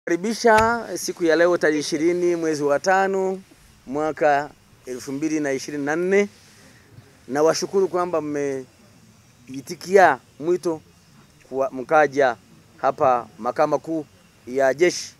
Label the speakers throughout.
Speaker 1: Karibisha siku ya leo tarehe ishirini mwezi wa tano mwaka elfu mbili na ishirini na nne na washukuru kwamba mmeitikia mwito kwa mkaja hapa makao makuu ya jeshi.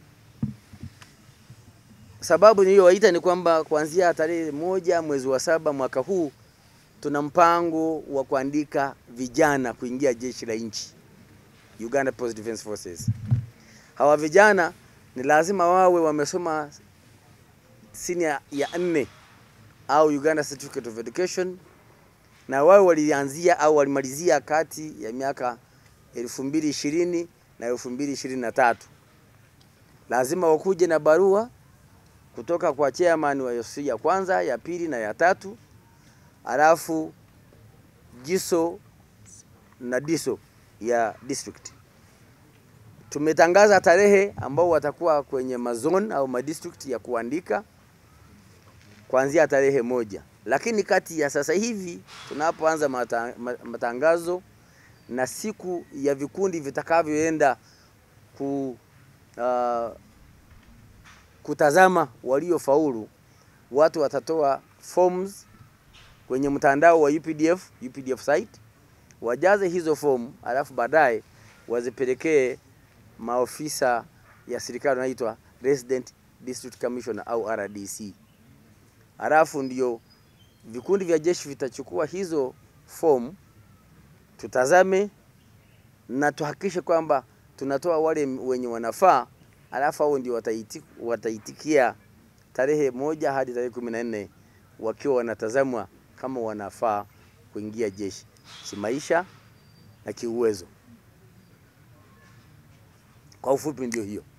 Speaker 1: Sababu niliyowaita ni kwamba kuanzia tarehe moja mwezi wa saba mwaka huu tuna mpango wa kuandika vijana kuingia jeshi la nchi Uganda Post Defence Forces. Hawa vijana ni lazima wawe wamesoma senior ya nne au Uganda Certificate of Education na wawe walianzia au walimalizia kati ya miaka 2020 na 2023. Lazima wakuje na barua kutoka kwa chairman wa OC ya kwanza, ya pili na ya tatu, alafu jiso na diso ya district. Tumetangaza tarehe ambao watakuwa kwenye mazone au madistrict ya kuandika kuanzia tarehe moja, lakini kati ya sasa hivi tunapoanza mata, matangazo na siku ya vikundi vitakavyoenda ku, uh, kutazama waliofaulu, watu watatoa forms kwenye mtandao wa UPDF, UPDF site, wajaze hizo fomu, alafu baadaye wazipelekee maofisa ya serikali wanaitwa Resident District Commissioner au RDC. Halafu ndio vikundi vya jeshi vitachukua hizo fomu, tutazame na tuhakikishe kwamba tunatoa wale wenye wanafaa, alafu hao ndio wataiti, wataitikia tarehe moja hadi tarehe kumi na nne wakiwa wanatazamwa kama wanafaa kuingia jeshi kimaisha na kiuwezo. Kwa ufupi ndio hiyo.